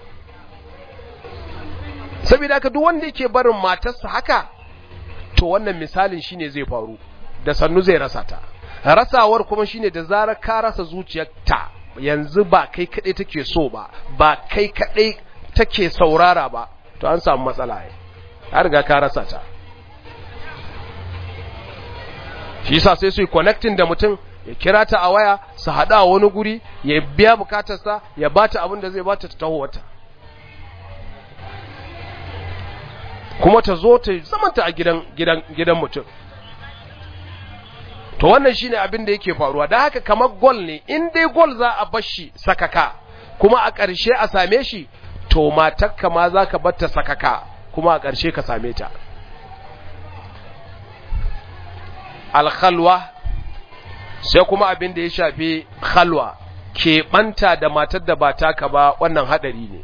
saboda haka duk wanda yake barin matarsa haka to wannan misalin shine zai faru da sannu zai rasa ta rasawar kuma shine da zarar ka rasa zuciyarta yanzu ba kai kadai take so ba ba kai kadai take saurara ba to an samu matsala ai har ga ka rasa ta shi yasa sai su yi connecting da mutum ya kira ta a waya su hada a wani guri ya biya bukatarsa ya bata abin da zai bata ta taho wata kuma ta zo ta zamanta a gidan gidan gidan mutum to wannan shine abin da yake faruwa da haka kamar gol ne in dai gol za a bar shi sakaka kuma a ƙarshe a same shi to matakka ma za ka bar ta sakaka kuma a ƙarshe ka same ta alkhalwa sai kuma abin da ya shafi khalwa keɓanta da matar da ba taka ba wannan haɗari ne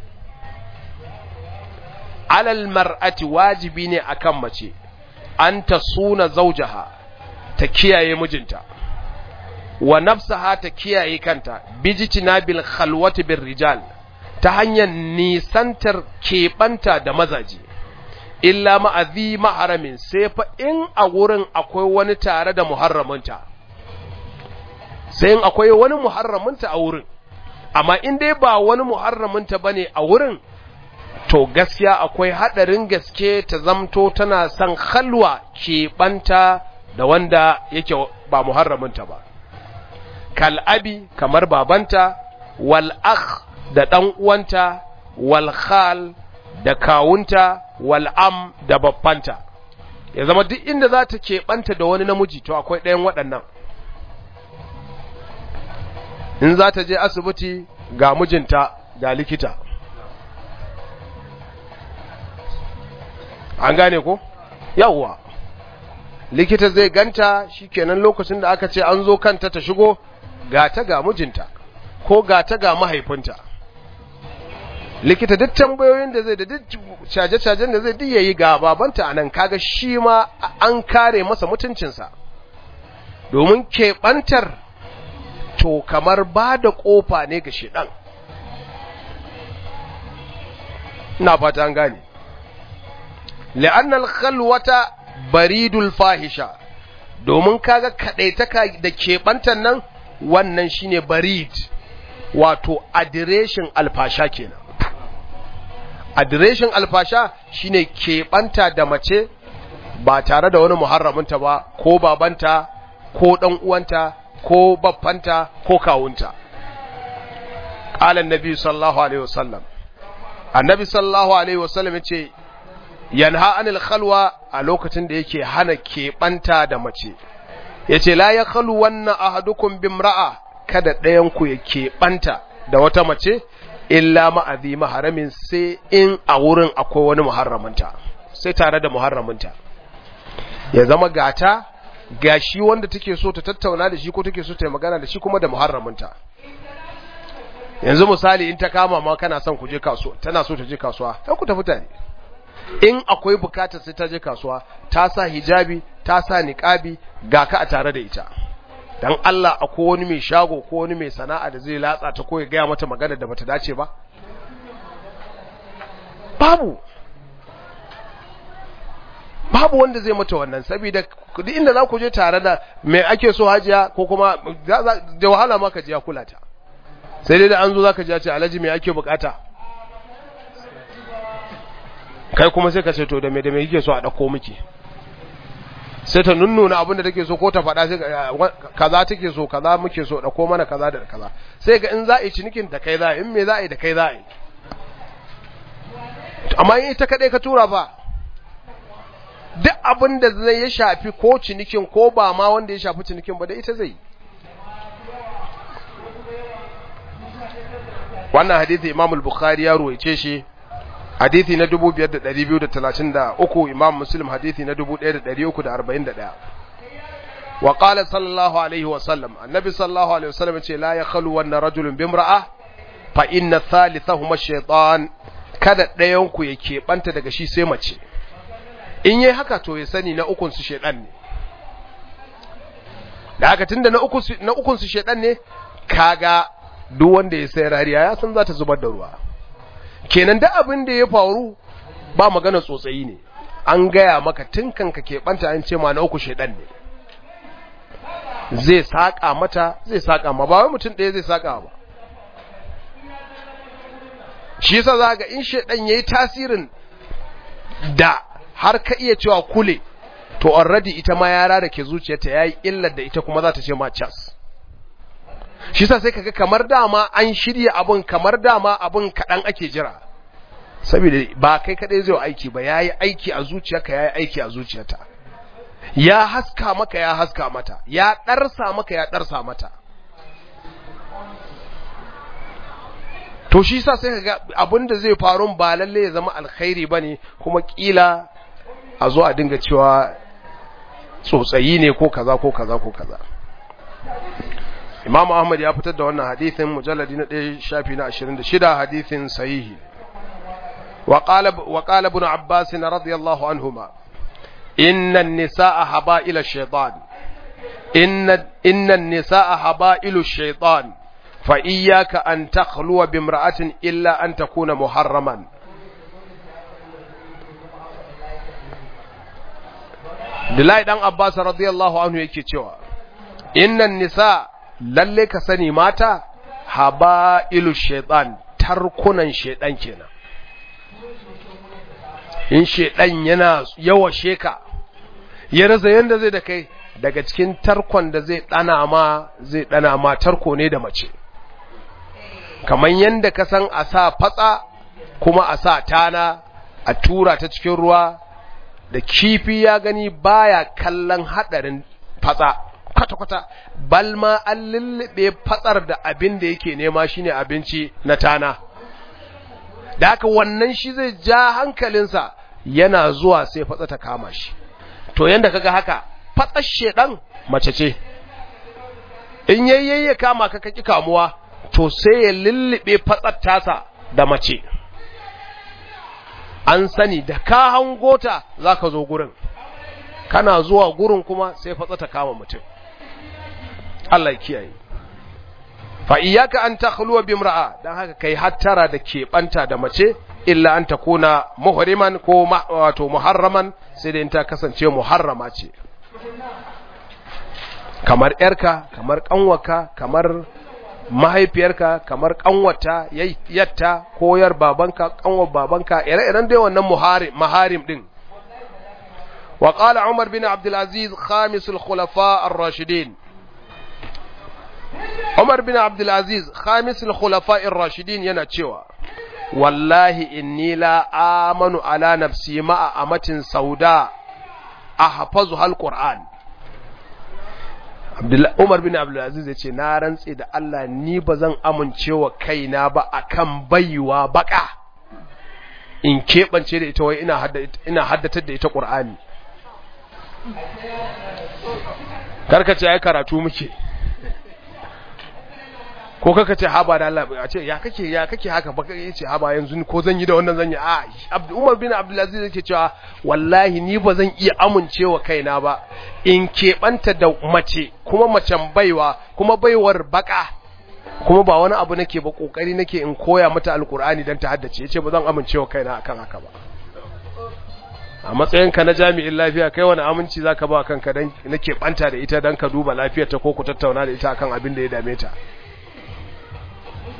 alal mar'ati wajibi ne akan mace an ta suna zaujaha ta kiyaye mijinta wa nafsaha ta kiyaye kanta bijitina bil khalwati bir rijal ta hanyar nisantar keɓanta da mazaje illa ma'azi maharamin sai fa in a wurin akwai wani tare da muharraminta sai in akwai wani muharraminta a wurin amma in dai ba wani muharraminta bane a wurin to gaskiya akwai haɗarin gaske ta zamto tana son halwa keɓanta da wanda yake ba muharraminta ba kal'abi kamar babanta wal akh da ɗan uwanta wal khal da kawunta wal am da babbanta ya zama duk inda za ta keɓanta da wani namiji to akwai ɗayan waɗannan in za ta je asibiti ga mijinta ga likita an gane ko yawwa likita zai ganta shikenan lokacin da aka ce an zo kanta ta shigo ga ta ga mijinta ko ga ta ga mahaifinta likita duk tambayoyin da zai da duk caje-cajen da zai duk yayi ga babanta anan kaga shi ma an kare masa mutuncinsa domin keɓantar to kamar ba da ƙofa ne ga shiɗan ina fata an gane li'annal khalwata baridul fahisha domin kaga kadaitaka da kebantan nan wannan shine barid wato adireshin alfasha kenan adireshin alfasha shine kebanta da mace ba tare da wani muharraminta ba ko babanta ko dan uwanta ko baffanta ko kawunta qala annabi sallallahu alaihi wasallam annabi sallallahu alaihi wasallam yace yanha anil khalwa a lokacin da yake hana keɓanta da mace yace la ya khalu wannan ahadukum bimra'a kada ɗayan ku ya keɓanta da wata mace illa ma'azi maharamin sai in a wurin akwai wani muharraminta sai tare da muharraminta ya zama gata gashi wanda take so ta tattauna da shi ko take so ta yi magana da shi kuma da muharraminta yanzu misali in ta kama ma kana son ku je kasuwa tana so ta je kasuwa sai ku tafi tare in akwai bukatar sai ta je kasuwa ta sa hijabi ta sa niqabi ga ka a tare da ita dan Allah akwai wani mai shago ko wani mai sana'a da zai latsa ta ko ya gaya mata magana da bata dace ba babu babu wanda zai mata wannan saboda duk inda za ku je tare da mai ake so hajiya ko kuma da wahala ma ka je ya kula ta sai dai da an zo zaka ji ce alhaji me ake bukata kai kuma sai ka ce to da me da me kike so a dauko miki sai ta nunnuna abin da take so ko ta faɗa sai kaza take so kaza muke so dauko mana kaza da kaza sai ga in za a yi cinikin da kai za a yi in me za a yi da kai za a yi amma in ita kadai ka tura ba duk abin da zai ya shafi ko cinikin ko ba ma wanda ya shafi cinikin ba da ita zai wannan hadithi imam al-bukhari ya ruwaice shi hadithi na 5233 imam muslim hadithi na 1341 wa qala sallallahu alaihi wa sallam annabi sallallahu alaihi wa sallam ce la yakhlu wa rajulun bimra'a fa inna thalithahuma ash-shaytan kada ɗayan ku ya keɓanta daga shi sai mace in yi haka to ya sani na ukunsu shaidan ne da haka tunda na ukunsu shaidan ne kaga duk wanda ya sai rariya ya san za ta zubar da ruwa kenan da abin da ya faru ba magana tsotsayi ne an gaya maka tun kanka keɓanta an ce ma na uku shaidan ne zai saƙa mata zai saƙa ma ba wai mutum ɗaya zai saƙa ba shi yasa za ga in shaidan ya yi tasirin da har ka iya cewa kule to already ita ma yara da ke zuciyarta yayi illar da ita kuma za ta ce ma cas shi yasa sai kaga kamar dama an shirya abun kamar dama abun kadan ake jira saboda ba kai kadai zai aiki ba yayi aiki a zuciyarka yayi aiki a zuciyarta ya haska maka ya haska mata ya darsa maka ya darsa mata to shi yasa sai kaga abin da zai faru ba lalle ya zama alkhairi bane kuma kila a zo a dinga cewa tsotsayi ne ko kaza ko kaza ko kaza Imam Ahmad ya fitar da wannan hadisin mujalladi na 1 shafi na 26 hadisin sahihi wa qala wa qala ibn Abbas radiyallahu anhuma inna an-nisaa haba'ila ash-shaytan inna inna an-nisaa haba'ilu ash-shaytan fa iyyaka an takhluwa bimra'atin illa an takuna muharraman Dilai dan Abbas radiyallahu anhu yake cewa innan nisa lalle ka sani mata haba'ilu shaitan tarkunan shaitan kenan in shaitan yana yawa sheka ya rasa yanda zai da kai daga cikin tarkon da zai dana ma zai dana ma tarko ne da mace kamar yanda ka san a sa fatsa kuma a sa tana a tura ta cikin ruwa da kifi ya gani baya kallon hadarin fatsa kwata-kwata balma an lullube fatsar da abin da yake nema shine abinci na tana da haka wannan shi zai ja hankalinsa yana zuwa sai fatsa ta kama shi to yanda kaga haka fatsar shedan mace ce in yayye kama ka kaki kamuwa to sai ya lullube fatsar tasa da mace an sani da ka hangota za ka zo gurin kana zuwa gurin kuma sai fatsa ta kama mutum Allah ya kiyaye fa iyyaka an takhluwa bimra'a dan haka kai hattara da keɓanta da mace illa an takuna muhriman ko wato muharraman sai da in ta kasance muharrama ce kamar yarka kamar kanwaka kamar mahaifiyarka kamar kanwata yatta ko yar babanka kanwar babanka ire-iren dai wannan muharim maharim din wa qala umar bin abdul aziz khamis al khulafa ar rashidin umar bin abdul aziz khamis al khulafa ar rashidin yana cewa wallahi inni la amanu ala nafsi ma'a amatin sauda ahfazu al qur'an Umar bin Abdulaziz ya ce, Na rantse da Allah ni ba zan amincewa kaina ba akan baiwa baka in keɓance da ita wai ina haddatar da ita ƙur'ani. Karkace ya karatu muke, ko kaka ce haba da Allah a ce ya kake ya kake haka baka ya ce haba yanzu ko zan yi da wannan zan yi a Umar bin Abdulaziz yake cewa wallahi ni ba zan iya amincewa kaina ba in keɓanta da mace kuma macen baiwa kuma baiwar baka kuma ba wani abu nake ba kokari nake in koya mata alkur'ani dan ta haddace yace ba zan amincewa kaina akan haka ba a matsayinka na jami'in lafiya kai wani aminci zaka ba kanka dan nake banta da ita dan ka duba lafiyarta ko ku tattauna da ita akan abin da ya dame ta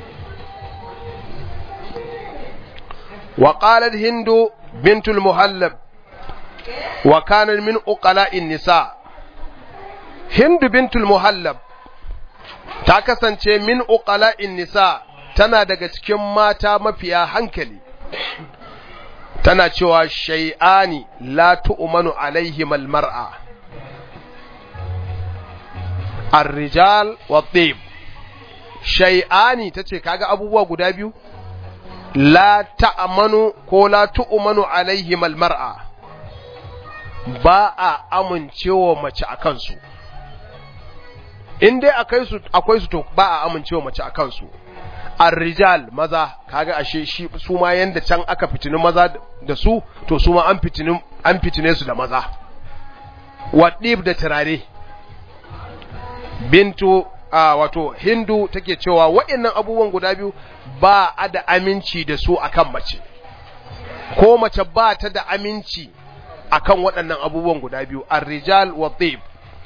wa qalat hindu bintul muhallab wa kana min uqala'in nisa hindu bintul muhallab ta kasance min uqala'in nisa tana daga cikin mata mafiya hankali tana cewa shay'ani la tu'manu alaihim almar'a ar-rijal wa dhib shay'ani tace kaga abubuwa guda biyu la ta'manu ko la tu'manu alaihim almar'a ba a amincewa mace akan su in dai akai su akwai su to ba a amincewa mace akan su ar-rijal maza kaga ashe shi su ma yanda can aka fitini maza da su to su ma an fitini an fitine su da maza wadib da turare bintu a wato hindu take cewa waɗannan abubuwan guda biyu ba a da aminci da su akan mace ko mace ba ta da aminci akan waɗannan abubuwan guda biyu ar-rijal wa dhib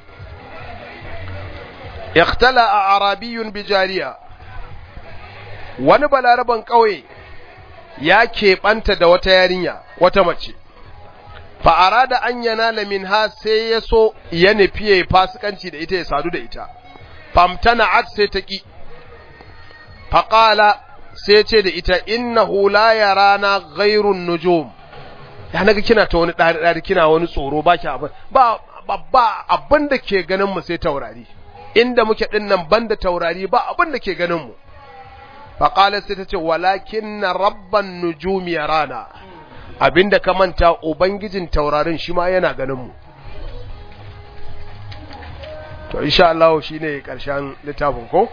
ikhtala arabiyyun bijariya wani balaraban ƙauye ya keɓanta da wata yarinya wata mace fa'ara da an yana lamin ha sai ya so ya nufi ya yi fasikanci da ita ya sadu da ita famtana at sai ta ƙi faƙala sai ce da ita inna hula ya rana gairun nujum ya naga kina ta wani ɗari kina wani tsoro ba ki abin ba ba abin da ke ganin mu sai taurari inda muke ɗin nan banda taurari ba abin da ke ganin mu faƙalar sai ta ce walakin na rabban nujumi ya rana abinda ka manta ubangijin taurarin shi ma yana ganinmu to insha Allah shi ne ƙarshen littafin ko?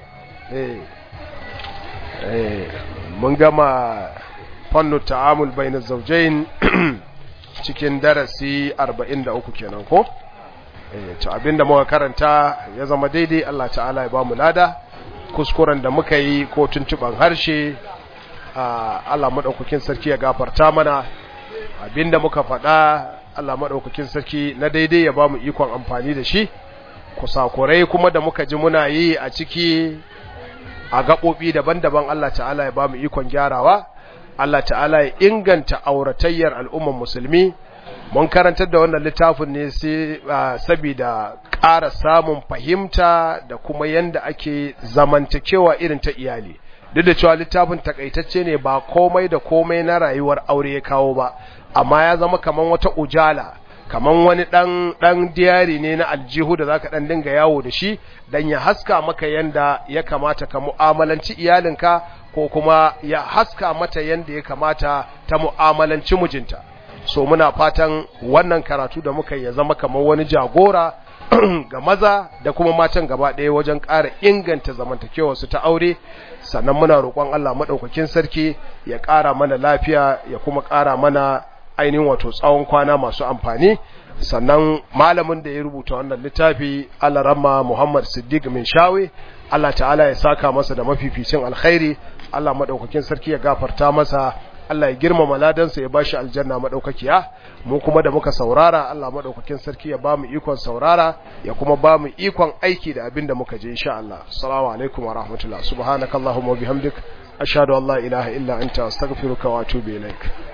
mun gama fannu ta'amul bai na zaujain cikin darasi 43 kenan ko? to abinda muka karanta ya zama daidai Allah ta'ala ya ba mu lada kuskuren da muka yi ko tuntuban harshe Allah maɗaukakin sarki ya gafarta mana abinda muka faɗa Allah maɗaukakin sarki na daidai ya ba mu ikon amfani da shi kusakurai kuma da muka ji muna yi a ciki a gaɓoɓi daban-daban Allah ta'ala ya ba mu ikon gyarawa Allah ta'ala ya inganta auratayyar al'umman musulmi mun karantar da wannan littafin ne sai saboda ƙara samun fahimta da kuma yanda ake zamantakewa irin ta iyali duk da cewa littafin takaitacce ne ba komai da komai na rayuwar aure ya kawo ba amma ya zama kaman wata ujala kaman wani dan dan diyari ne na aljihu da zaka dan dinga yawo da shi dan ya haska maka yanda ya kamata ka mu'amalanci iyalinka ko kuma ya haska mata yanda ya kamata ta mu'amalanci mijinta so muna fatan wannan karatu da muka ya zama kamar wani jagora ga maza da kuma matan gaba ɗaya wajen ƙara inganta zamantakewarsu ta aure sannan muna roƙon Allah maɗaukakin sarki ya ƙara mana lafiya ya kuma ƙara mana ainihin wato tsawon kwana masu amfani sannan malamin da ya rubuta wannan littafi Allah ramma Muhammad Siddiq min shawe Allah ta'ala ya saka masa da mafificin alkhairi Allah maɗaukakin sarki ya gafarta masa Allah ya girmama ladansa ya bashi aljanna madaukakiya mu kuma da muka saurara Allah madaukakin sarki ya bamu ikon saurara ya kuma bamu ikon aiki da abin da muka je insha Allah assalamu alaikum wa rahmatullah subhanakallahumma wa bihamdik ashhadu an la ilaha illa anta astaghfiruka wa atubu ilaik